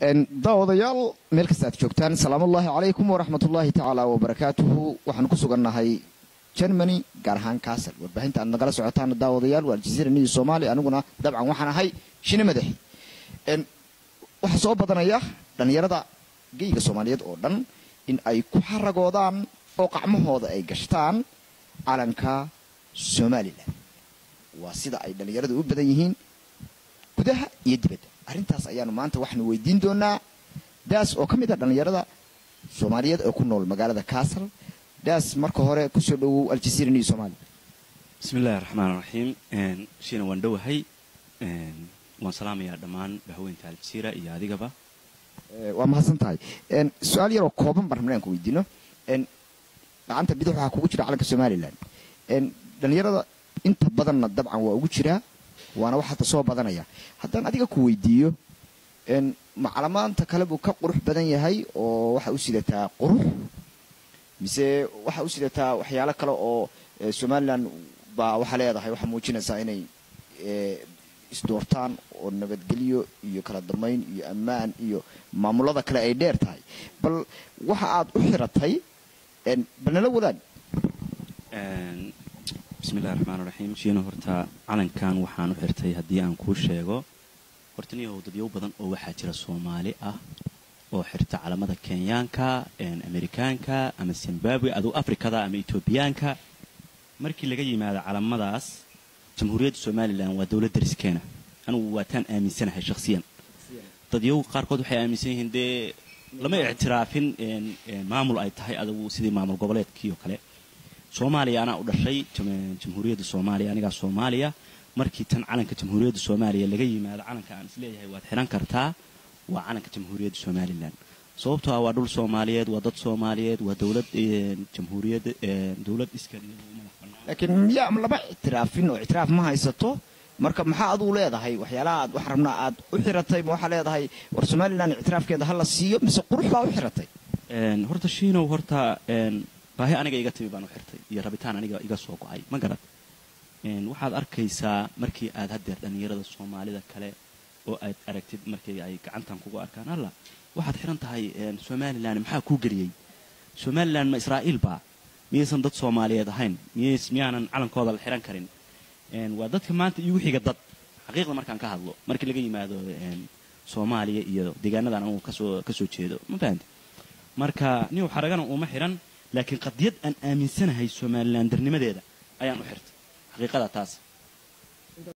daawadayaal meel kasta aad joogtaan salaamullaahi calaykum waraxmatullaahi tacaala wabarakaatuhu waxaan ku sugannahay germany gaar ahaan kaasal warbaahinta aad nagala socotaan daawadayaal waa aljaziira niyo soomaaliya aniguna dabcan waxaan ahay shine madaxi waxaa soo badanaya dhallinyarada geyga soomaaliyeed oo dhan in ay ku xaragoodaan oo qacmahooda ay gashtaan calanka somalilan waa sida ay dhallinyaradu u badan yihiin gudaha iyo dibadda arrintaas ayaanu maanta waxaanu weydiin doonaa daas oo ka mid a dhallinyarada soomaaliyeed ee ku nool magaalada kaasal daas marka hore kusoo dhowow aljaziira niyo soomaaliya bismi illaahi raxmaan raxiim shiina waan dhowahay waan salaamayaa dhammaan bahweynta aljaziira iyo adigaba waa mahadsan tahay su-aal yaroo kooban baan rabnaan ku weydiino gacanta bidix waxaa kugu jira calanka somalilan dhallinyarada inta badanna dabcan waa ugu jiraa waana wax hadda soo badanaya haddaan adiga ku weydiiyo macalamaanta kale buu ka qurux badan yahay oo waxa u sidataa qurux mise waxa u sidataa waxyaalo kale oo somalilan baa waxaa leedahay waxaa muujinaysaa inay isdoortaan oo nabadgelyo iyo kala dambayn iyo ammaan iyo maamulada kale ay dheer tahay bal waxa aad u xiratay bal nala wadaag bismillahi raxmaan raxiim shiina horta calankan waxaan u xirtay haddii aan kuu sheego horta niyahow dadyow badan oo waxaa jira soomaali ah oo xirta calamada kenyaanka amerikaanka ama zimbabwe aduu afrikada ama etoobiyaanka markii laga yimaado calamadaas jamhuuriyadda somalilan waa dowlad dariskeena anugu waataan aaminsanahay shakhsiyan dadyow qaarkood waxay aaminsan yihiin dee lama ictiraafin maamul ay tahay adugu sidii maamul goboleedkii oo kale soomaaliya anaa u dhashay jamhuuriyadda soomaaliya anigaa soomaaliya markii tan calanka jamhuuriyadda soomaaliya laga yimaado calanka aan isleeyahay waad xihan kartaa waa calanka jamhuuriyadda somalilan sababtoo ah waa dhul soomaaliyeed waa dad soomaaliyeed waa dowlad jamhuuriyadda dowlad iskal laakiin miyaa lama ictiraafin oo ictiraaf ma haysato marka maxaa aduu leedahay waxyaalaha aad wax rabnaa aad u xiratay ma waxaa leedahay war somalilan ictiraafkeeda ha la siiyo mise qurux baa u xiratay horta shiinow horta baahi aniga iga timi baan u xirtay iyo rabitaan aniga iga soo go-ay ma garad waxaad arkaysaa markii aad haddeer dhallinyarada soomaalida kale oo aad aragtid markii ay gacantan kugu arkaan alla waxaad xiran tahay somalilan maxaa kuu geliyey somalilan ma israa'iil baa miyaysan dad soomaaliyeed ahayn miyays miyaanan calankooda la xiran karin waa dadka maanta iigu xiga dad xaqiiqda markaan ka hadlo markii laga yimaado soomaaliya iyo deegaanadan anugu kasoo kasoo jeedo ma fahamti marka niw xaragana uma xiran laakiin qadiyad aan aaminsanahay somalilan darnimadeeda ayaan u xirtay xaqiiqada taas